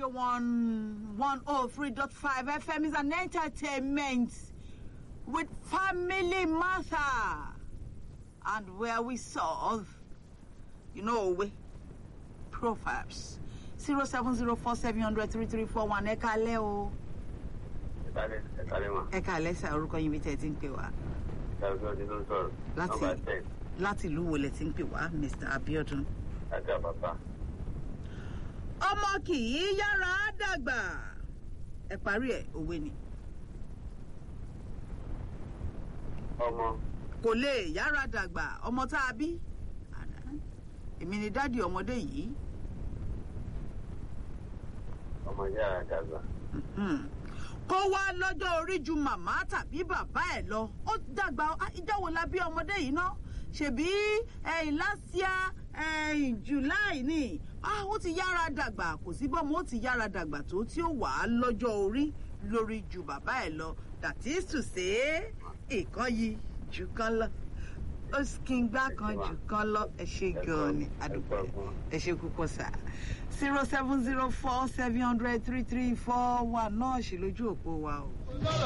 Radio 1 103.5 FM is an entertainment with Family Matter and where we solve, you know, we proverbs. 0704 700 3341 ẹ kálẹ́ o ẹ̀kálẹ̀ ẹ̀kálẹ̀ mà ẹ kálẹ́ sá orúkọ yín bí tẹ́ ẹ ti ń pè wá ṣáàbí ọdún ló ń sọ̀rọ̀ Láti- nọ́mbà ten láti ìlú wo lẹ ti ń pè wá Mr. Abiodun. láti àbàbà ọmọ kì í yára dàgbà ẹ parí ẹ òwe ni ọmọ kò lè yára dàgbà ọmọ tá a bí Àdá. èmi ni dádì ọmọdé yìí ọmọ yára dàgbà Mhm. kó wá lọ́jọ́ orí ju màmá tàbí bàbá ẹ̀ lọ ó dàgbà ah, ìjọ́ wo la bí ọmọdé yìí ná ṣèbí ẹ̀yìn lásìá ẹ̀yìn july ni ah, ó ti yára dàgbà kò sí bọ́mọ ó ti yára dàgbà tó tí ó wà á lọ́jọ́ orí lórí ju bàbá ẹ̀ lọ that is to say ìkan yìí jù kan lọ ó sì kí n gbá kan jù kan lọ ẹ ṣe gan-an ni adúpẹ́ ẹ ṣe púpọ̀ sá zero seven zero four seven hundred three three four one náà ṣì lójú òpó wa o.